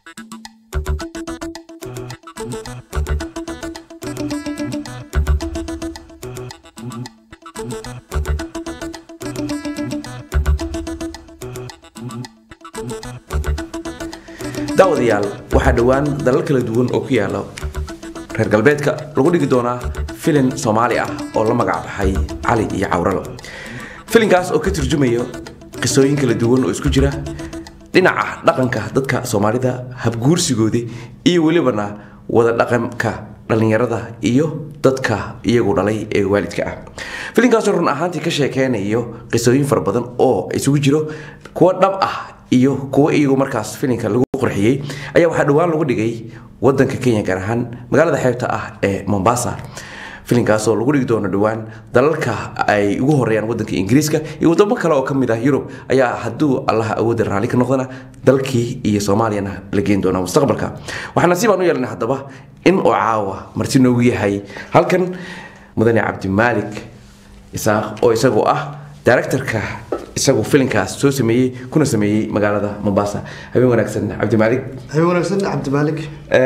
daawadayaal waxaa dhowaan dalal kala duwan oo ku yaala reer galbeedka lagu dhigi doonaa filin soomaali ah oo la magac baxay cali iyo cawralo filinkaas oo ka turjumayo qisooyin kala duwan oo isku jira dhinaca dhaqanka dadka soomaalida habguursigooda iyo welibana wada dhaqanka dhallinyarada iyo dadka iyagu dhalay ee waalidka ah filinkaasoo run ahaantii ka sheekeynayo qisooyin fara badan oo isugu jiro kuwa dhab ah iyo kuwa iyagu markaas filinka lagu qurxiyey ayaa waxaa dhowaan lagu dhigay wadanka kenya gaar ahaan magaalada xeebta ah ee mombasa filinkaas oo lagu dhigi doono dhowaan dalalka ay ugu horeeyaan wadanka ingiriiska iyo wadamo kale oo kamid ah yurub ayaa hadduu allaha awoodda raalli ka noqdana dalkii iyo soomaaliyana la geen doona mustaqbalka waxaa nasiib aan u yeelnay haddaba in oo caawa marti noogu yahay halkan mudane cabdimaalik isaaq oo isagoo ah directorka isagu filinkaas soo sameeyey kuna sameeyey magaalada mombasa habeen wanaagsan cabdimaalik habeen wanaagsan cabdimaalik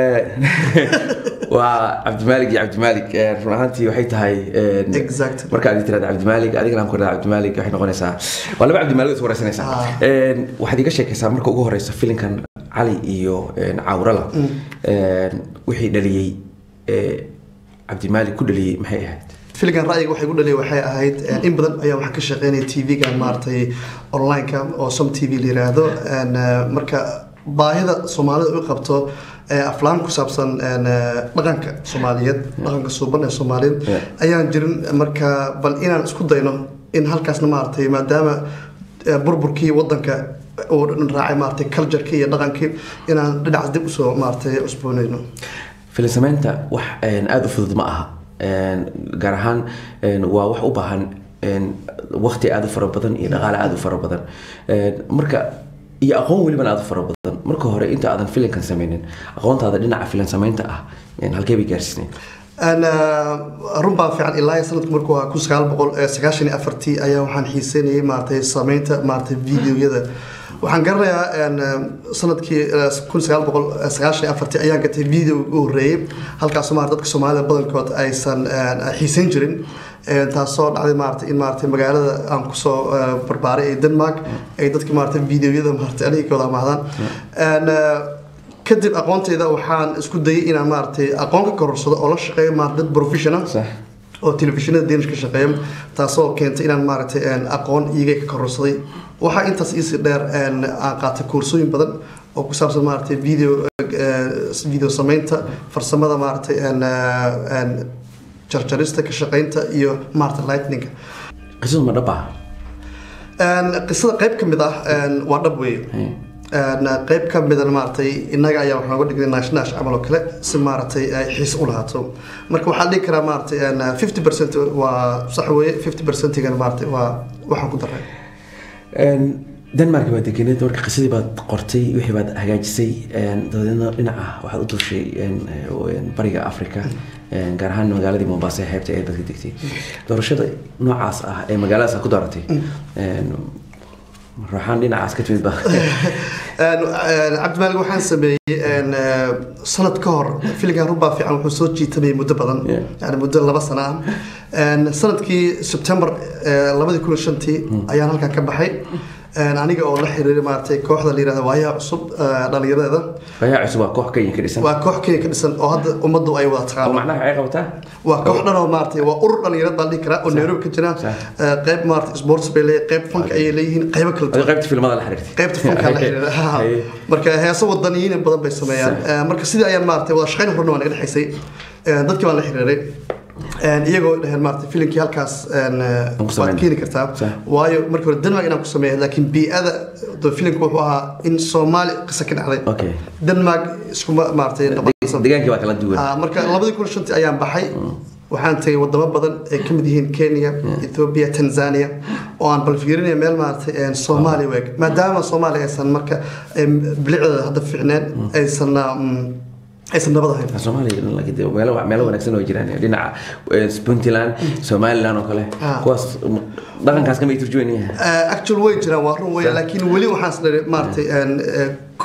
waa cabdimaalik iyo cabdimaalik run ahaantii waxay tahay Exactly. marka aad tirahda cabdimaalik adigana aan ku irahda cabdimaalik waxay noqonaysaa waa laba cabdimaalik is wareysanaysaa waxaad iga sheekaysaa marka ugu horeysa filinkan cali iyo cawrala wixii dhaliyey cabdimaalik ku dhaliyey maxay ahayd filinkan ra'yiga waxay ku dhaliyay waxay ahayd in badan ayaa waxaan ka shaqeynaya tv-ga maaragtay online-ka oo som t v la yiraahdo En, eh, marka baahida soomaalida u qabto eh, aflaan ku saabsan en, eh, dhaqanka soomaaliyeed dhaqanka suuban ee soomaaliyeed Yeah. ayaan jirin marka bal inaan isku dayno in halkaasna maaragtay maadaama eh, burburkii wadanka uu raacay maaragtay culturkii iyo dhaqankii inaan dhinacaas dib usoo maaragtay cusboonayno filin samaynta wax aada u fudud ma aha gaar ahaan waa wax u baahan waqti aada u fara badan iyo dhaqaale aada u fara badan marka iyo aqoon welibana aada u fara badan marka hore inta aadan filinkan sameynin aqoontaada dhinaca filin samaynta ah halkee bay gaarsiisnayd Een, eh, run baa fiican ilaa iyo sanadku markuu ahaa kun sagaal boqol eh, sagaashan iyo afartii ayaa waxaan xiiseynayay maaragtay sameynta maaragtay videoyada waxaan garanayaa een, eh, sanadkii eh, kun sagaal boqol eh, sagaashan iyo afartii ayaan gatay video ugu horreeyey halkaasoo maarata dadka soomaalida badankood aysan een, xiiseyn jirin Een, taasoo dhacday maaragtay in maaragtay magaalada aan kusoo eh, barbaaray ee denmark ay dadka maaragtay videoyada maaragtay aniga kooda amahdaan Een, eh, kadib aqoontayda waxaan isku dayay inaan maaragtay aqoon ka kororsado oo la shaqeeyo maarata dad professional sax oo telefishinada danish ka shaqeeya taasoo keentay inaan maaragtay een, aqoon iyaga ka kororsaday waxaa intaas iisii dheer een, aan qaatay koorsooyin badan oo ku saabsan maaragtay video eh, video sameynta farsamada maaragtay een, eh, een, jarjarista ka shaqeynta iyo maaragtay lightninga qisadu ma dhab ah Een, qisada qayb ka mid ah een, waa dhab weeye Een, qayb ka midana maaragtay innaga ayaa waxaan uga dhignay naash naash camal oo kale si maaragtay ay xiis u lahaato marka waxaan dhihi karaa maaragtay een, 50 percent waa sax weeye 50 percentigana maaragtay waa waxaan ku daray denmark baad degeneed marka qisadii baad qortay wixii baad hagaajisay dabadeedna dhinaca waxaad u dulshay bariga africa gaar ahaan magaaladii mombasa ee xeebta ee dadka degtay doorashada noocaas ah ee magaaladaas aad ku dooratay ruuxaan dhinacaas ka timid ba Een, een, cabdimaalig waxaan sameeyey een, eh, sanad ka hor filinkan rubaa fiican wuxuu soo jiitamayay muddo badan Yeah. yani muddo laba sano ah Een, sanadkii september eh, labadii kun iyo shantii ayaan halkan ka baxay Een, aniga oo la xiriiray maaragtay kooxda la yirahdo waayaha cusub eh, dhallinyaradeeda bayaa cusub waa koox kenya ka dhisan waa koox kenya ka dhisan oo hadda ummaddu ay wada oo taqaano macnaha waxay qabataa waa koox dhan oo maaragtay waa urur dhalinyarad baan dhihi karaa oo nairobi ka jira Sax. Eh, qayb maaragtay sports bay leeyihin qayb fanka ayay leeyihiin qaybo kala duwan adiga qaybta filmada la xiriirtay qaybta fanka la xiriira ha. Haye. marka heeso wadaniyiin badan bay sameeyaan Sax. Eh, marka sidii ayaan maaragtay wada shaqayn horna waa naga dhexaysay Eh, dadkii baan la xiriiray Eh, iyagoo dhaheen maaragtay filimkii halkaas een, eh, ku waad sameyn. keeni kartaa Sax. waayo markii hore denmark inaan ku sameeya laakiin bii'ada de filimka wuxuu ahaa in soomaali qisa ka dhacday okay denmark iskuma maaragtay noqonaysa degaankii baa kala duwan Ah, marka labadii kun iyo shantii ayaan baxay waxaan tagay wadamo badan ay ka mid yihiin kenya ethiopia tanzania oo aan bal fiirinaya meel maaragtay een, soomaaliya weeg maadaama soomaaliya aysan marka em, bilicdeeda hadda fiicneen aysan mm, aysan nabad ahayn soomaaliya laakiin dee meelo meelo wanaagsan oo jiraan dhinaca eh, puntland somaliland oo kale Ah. kuwaas dhaqankaas kama turjuwanyahay Uh, actual way jiraan waa run weya laakiin weli waxaan isleeyahay maaragtay een, eh, ku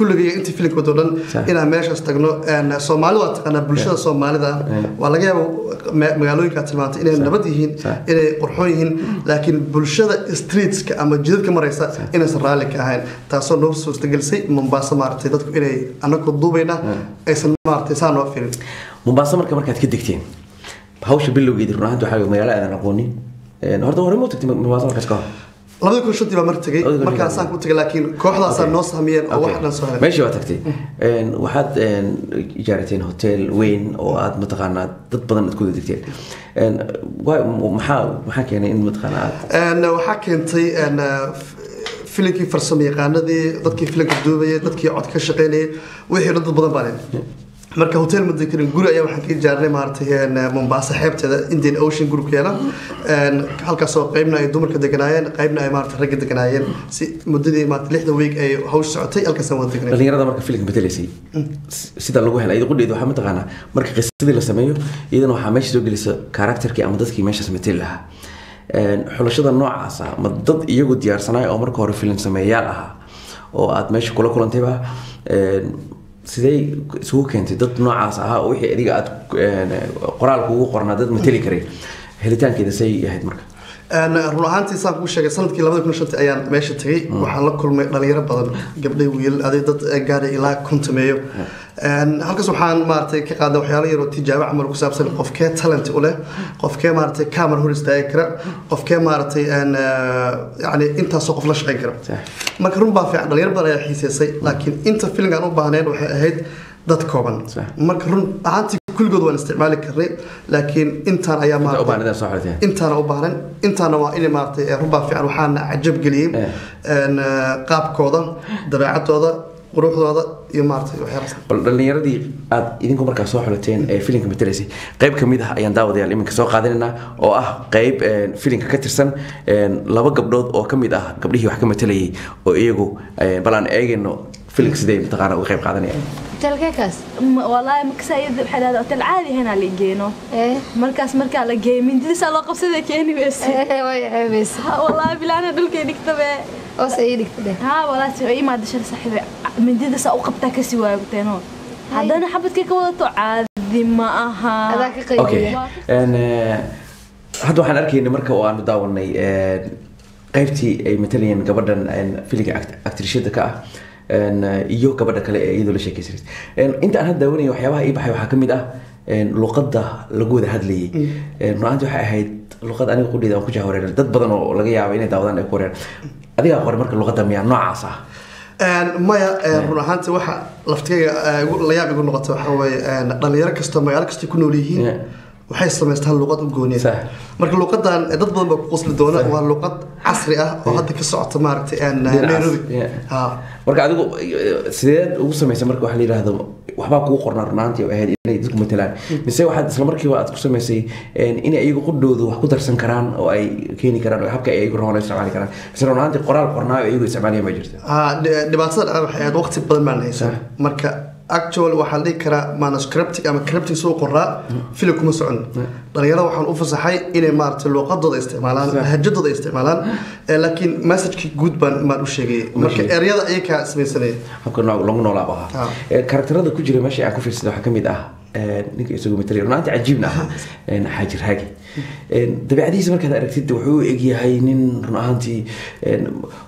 kulligay intii filimka wado dhan Sax. inaan meeshaas tagno een, soomaalida waa taqaanaa bulshada soomaalida waa laga yaaba ma- magaalooyinka tilmaantay inay nabad yihiin Sax. inay qurxoon yihiin laakiin bulshada streetska ama jidadka maraysa inaysan raalli ka ahayn taasoo noo suurtagelisay mombaaso maaragtay dadku inay anagoo duubayna aysan maaragtay saa noo firin mombaaso marka markaad ka degteen hawsha bilowgeedi run ahaanti waxaa magaalo aadan aqoonin Een, horta hore ma u tagtay mombaaso markaas ka hor labada kun shantii baa mar tegay Labada kun markaasaan ku tegay laakiin kooxdaasaa noo sahmiyeen oo wax dhan soo helay meeshii waa tagtay Een, waxaad een, ijaarateen hotel weyn oo aad mataqaanaa dad badan aad ku wada degteen Een, waa- maxaa maxaa keenay in mataqaanaa aad Een, waxaa keentay een, f- filinkii farsamo yaqaanadii dadkii filinka duubayay dadkii cod ka shaqaynayay wixii dhan dad badan baa leh marka hotel ma dekerin guri ayaa waxaan ka ijaarnay maaragtay een, mombasa xeebteeda indian ocean group keena Een, halkaasoo qaybna ay dumarka deganaayeen qaybna ay maaragtay ragga deganaayeen si muddadii maaragtay lixda week ay hawsh socotay halkaasaan wada degnay dhalinyarada marka filimka matelaysay sida lagu helay iyada qudheedu waxaa mataqaanaa marka qisadii la sameeyo iyadana waxaa meesha soo gelisa karakterkii ama dadkii meeshaas mateli lahaa Een, xulashada noocaas ah ma dad iyagu diyaarsanaya oo marka hore filim sameeyaal ahaa oo aad meesha kula kulantayba een, sidee isugu keentay dad noocaas ahaa oo wixii adiga aad een, qoraalka ugu qornaa dad mateli karay helitaankeeda say ahayd marka Een, run ahaantii saan kuu sheegay sanadkii labada kun shantii ayaan meesha tegay waxaan la kulmay dhalinyaro badan gabdhay wiil aday dad gaadhay ilaa kuntameeyo Een, halkaas waxaan maaragtay ka qaaday waxyaalo yaroo tijaabo camal ku saabsan qofkee talent u leh qofkee maaragtay camera hor istaagi kara qofkee maaragtay een, eh, yacni intaasoo qof la shaqayn kara Sax. marka run baa fiican dhalinyaro badan ayaa xiiseysay laakiin inta filimka aan u baahnayn waxay ahayd dad kooban Sax. marka run ahaantii kulligood waan isticmaali karnay laakiin intaan ayaa inta u maaragtay baahnidaan soo xoliteen intaana u baahnayn intaana waa inay maaragtay ee runbaa fiican waxaana cajab geliyey Eh. een, eh, qaabkooda dabeecadooda quruxdooda iyo maaragtay waxyaalahaas bal dhalinyaradii aad idinku markaa soo xulateen ee filimka matelaysay qayb ka mid ah ayaan daawadayaal iminka soo qaadanaynaa oo ah qayb een, filimka ka tirsan een, laba gabdhood oo ka mid ah gabdhihii wax ka matelayay oo iyagu een, bal aan eegayno filimka sidee mataqaana uga qayb qaadanayaan hotelkeekaas M- wallaahi markaas ayada waxay dhahdaa hotel caadi ahaynaa la geeno ee markaas markaa la geeyo mindidisaa loo qabsada keeni weyse ee way ceebaysa Ha, wallaahi bilaana dhulkay dhigtabe hoos ay dhigta dheh haa wallaahi si imaada shal saaxiibe mindidasaa u qabtaa kasii waagteeno haddana xabadkii ka wadato caadi ma aha adaa ka okay qaybiya Een, eh, hadda waxaan arkaynay marka oo aanu daawanay een, qaybtii ay matalayeen gabadhan een, filimka act- actrishada ka ah een, eh, iyo gabadha kale ee iyadoo la sheekaysanaysa Een, inta aan hadda daawanayay waxyaabaha ii baxay waxaa ka mid ah een, luqadda lagu wada hadlayay Een, run ahaantii waxay ahayd luqad aniga qudheeda aan ku jahawareeran dad badan oo laga yaabo inay daawadaan ay ku wareeran adigaa qoray marka luqadda miyaa noocaas ah Een, maya een, run ahaantii waxa laftigayga eh, igu- la yaab igu noqota waxaa weeye een, dhalinyaro kastoo magaalo kastay ku nool yihiin Yeah. waxay samaystaan luqad u gooniya Sax. marka luqadan eh, dad badan baa ku qosli doona waa luqad casri ah oo hadda ka socota maaragtay een, Dhinacaas, nairobi yeah. Ha. marka adigu eh, sideed ugu samaysay marka waxa la yidhaahdo waxbaa kugu qornaa runaantii oo ahayd inay dadku matalaan mise waxaad isla markiiba aad ku samaysay een, inay iyagu qudhoodu wax ku darsan karaan oo ay keeni karaan oo habka ay iyagu rabaan ay isticmaali karaan mise runaantii qoraal qornaa oo iyagu isticmaalaya ma jirta Ha, dhi- dhibaatada dhacda waxay ahayd waqti badan baan haysan marka actual waxaa la dhihi karaa manuscriptic ama cryptic soo qoraa filim kuma socon dhalinyarada waxaan u fasaxay inay maaragtay luuqadooda isticmaalaan lahajadooda ay isticmaalaan Eh, laakiin messagekii guud baan baan u sheegayay marka sheegay. eryada ayakaa samaysanaya habka noo- lagu noolaaba ahaa Ah. Eh, karakterada ku jira meesha aan ku fiirsaday waxaa ka mid ah eh, ninka isagu matalaya runaantii cajiibna ahaa een, xaajir haagi Een, dabeecadihiisa markaad aragtid wuxuu u egyahay nin run ahaantii een,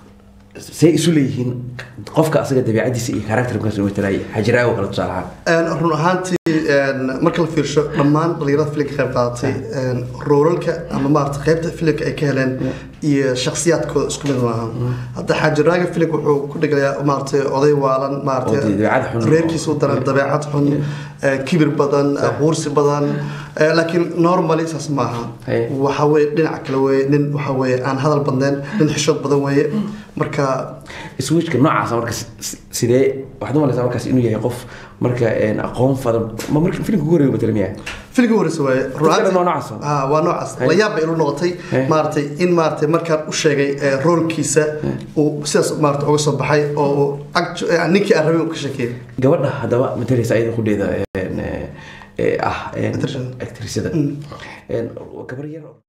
say isu leeyihiin qofka asaga dabeecadiisa iyo karakter markaas uu matalaya xaajiraago kale tusaale ahaan Een, run ahaantii een, marka la fiirsho dhammaan dhalinyarada filimka qayb qaadatay een, roolalka ama maarata qaybta filimka ay ka heleen iyo shakhsiyaadkooda isku mid maaha hadda xaajiraaga filimka wuxuu ku dhiglayaa maarata oday waalan Oo maarata dabeecad xun. reerkiisa u daran dabeecad xun ee, kibir badan quursi badan ee, laakiin normally saas maaha Haye. waxa weye dhinaca kale weye nin waxa weye aan hadal badnayn nin xishood badan weye marka switchka noocaasa marka si- si- sidee waxaad u malaysaa markaas inuu yahay qof marka een, aqoon fadan ma marka filimka ugu horeeya matala miyaa filmka horeysa waaye kale waa noocaas oo? Ah, waa noocaas Haye. la yaab bay ilu noqotay Haye. maaragtay in maaragtay markaan u sheegay eh, roolkiisa uu sidaas maaragtay uga soo baxay oo uu actu- eh, ninkii aan rabay uu ka sheekeeyay gabadha haddaba matalaysa ayada qudheeda een, eh, eh, ah een, Actressada. actressada Een, gabar yar oo-